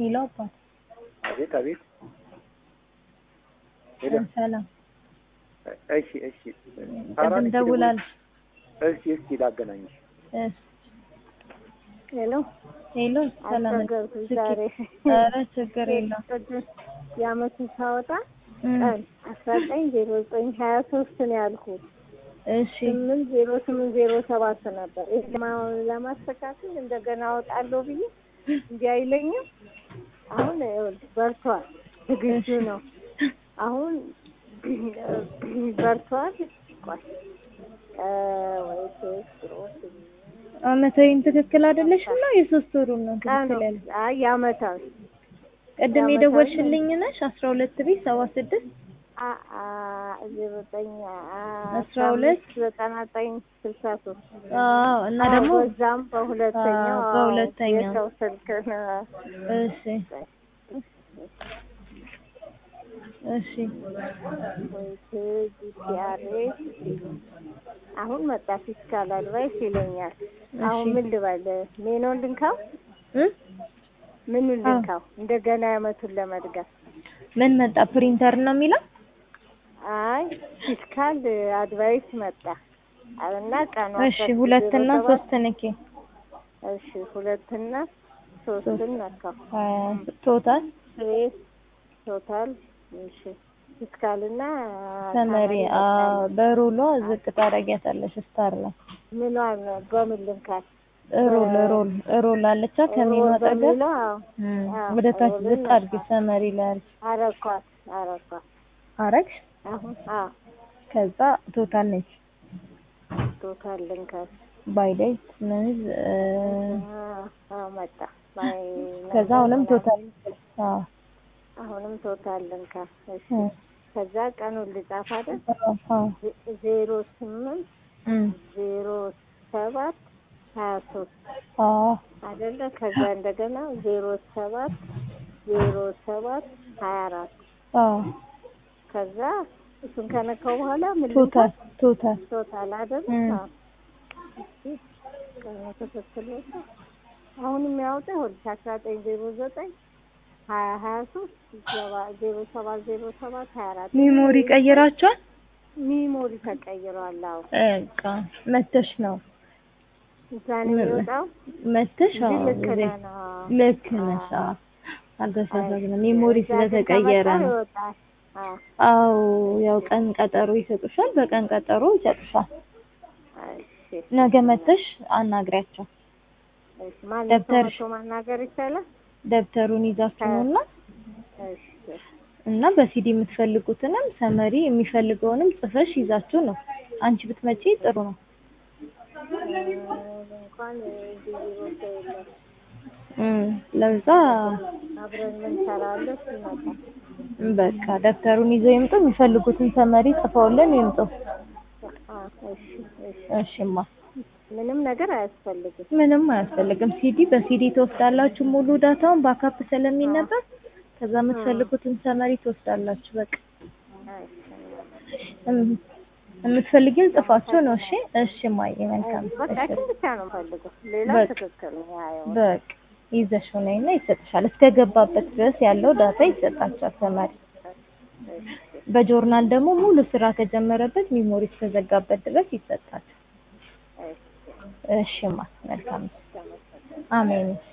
ሄሎ አባት አቤት አቤት። ሄሎ ሰላም እሺ እሺ። ቅድም ደውላለች። እሺ እስኪ ላገናኝሽ። እሺ ሄሎ ሄሎ ሰላም አስቸገርኩሽ ዛሬ። ኧረ ችግር የለውም ቅዱስ የአመቱን ሳወጣ እም፣ ቀን አስራ ዘጠኝ ዜሮ ዘጠኝ ሀያ ሶስት ነው ያልኩት። እሺ ስምንት ዜሮ ስምንት ዜሮ ሰባት ነበር። ይህ ለማ- ለማስተካከል እንደገና አወጣለሁ ብዬ እንዲህ አይለኝም። አሁን ይኸውልህ በርቷል፣ ዝግጁ ነው። አሁን በርቷል። ቆይ እ፣ ወይ ቴክሮስ አመታዊን ትክክል አይደለሽም ነው የሶስት ወሩን ነው ቀኑ ትክክል ያለ አይ የአመታዊ ቅድም የአመታዊ የደወልሽልኝ ነሽ አስራ ሁለት ቤት ሰባ ስድስት አ አ ዘጠኝ አስራ ሁለት ዘጠና ዘጠኝ ስልሳ ሶስት አዎ እና ደግሞ በዛም በሁለተኛው አዎ፣ አዎ፣ በሁለተኛው። የሰው ስልክ ነው። እሺ እሺ ወይ ጂፒአርኤስ አሁን መጣ ፊስካል አድቫይስ ይለኛል። አሁን እሺ ምን ልበል? ሜኖን ልንካው? እ ምኑን ልንካው? እንደገና ያመቱን ለመድገም ምን መጣ ፕሪንተር ነው የሚለው አይ ፊስካል አድቫይስ መጣ እና ቀኑ እሺ ሁለትና ሶስት ንኬ እሺ ሁለትና ሶስትን ነካው። ቶታል ስሬስ ቶታል እሺ ፊስካልና ሰመሪ በሩሏ ዝቅ ታደርጊያታለሽ ስታር ላይ ምኗን በምን ልንካት? ሮል ሮል ሮል አለቻ ከሚኑ አጠገብ በሚለው አዎ፣ እም፣ አዎ፣ ወደ ታች ሮልን ዝቅ አድርጊ ሰመሪ ላይ አድርጊ አረኳት አረኳት። አረግሽ አሁን አዎ ከዛ ቶታል ነች ቶታል ልንካት። ባይ ዴት ምንዝ አዎ፣ አዎ መጣ ባይ ከዛ አሁንም ቶታል አዎ አሁንም ቶታል ልንካት። እሺ እ ከዛ ቀኑን ልጻፍ አይደል? አዎ ዜ- ዜሮ ስምንት እም ዜሮ ሰባት ሀያ ሶስት አዎ አይደለ? ከዛ እንደገና ዜሮ ሰባት ዜሮ ሰባት ሀያ አራት አዎ ከዛ እሱን ከነካው በኋላ ምን ቶታል ቶታል ቶታል አይደል? እም። አዎ። እሺ ቀኑ ትክክል ወጣ። አሁን የሚያወጣ ይኸውልሽ አስራ ዘጠኝ ዜሮ ዘጠኝ ሀያ ሀያ ሶስት ዜሮ ሰባት ዜሮ ሰባት ሀያ አራት ሜሞሪ ቀይራችኋል? ሚሞሪ ተቀይሯል። አዎ በቃ መተሽ ነው እዛ ነው የሚወጣው። መተሽ እንጂ አዎ ልክ እዚህ ነህ ነው። ልክ ነሽ። አዎ አልተሳሳትንም። ሜሞሪ እዛ ግን ስለተቀየረ ከመጣ ነው። ይወጣል። አዎ አዎ ያው ቀን ቀጠሮ ይሰጡሻል። በቀን ቀጠሮ ይሰጡሻል። እሺ ነገ መተሽ አናግሪያቸው። እሺ ማን ደብተር- ሰው ማናገር ይቻላል? ደብተሩን ይዛችሁ ነውና እሺ እና በሲዲ የምትፈልጉትንም ሰመሪ የሚፈልገውንም ጽፈሽ ይዛችሁ ነው። አንቺ ብትመጪ ጥሩ ነው። እንኳን ቢሮ ሰው የለም። እም፣ ለዛ አብረን እንሰራለን ሲመጣ በቃ ደብተሩን ይዘው ይምጡ። የሚፈልጉትን ሰመሪ ጽፈውልን ይምጡ። አ እሺ እሺ እሺማ ምንም ነገር አያስፈልግም። ምንም አያስፈልግም። ሲዲ በሲዲ ትወስዳላችሁ ሙሉ ዳታውን ባካፕ ስለሚነበብ ከዛ የምትፈልጉትን ሰመሪ ትወስዳላችሁ። በቃ እም፣ የምትፈልጊውን ጽፋችሁ ነው። እሺ እሺ ማየ መልካም። በቃ እሺ እሱን ብቻ ነው ፈልገው። ሌላ በቃ። ትክክል ነው። ያየው በቃ ይዘሽው ነይና ይሰጥሻል። እስከገባበት ድረስ ያለው ዳታ ይሰጣችኋል ሰመሪ። በጆርናል ደግሞ ሙሉ ስራ ከጀመረበት ሚሞሪ እስከዘጋበት ድረስ ይሰጣል። እሺማ መልካም። አሜን።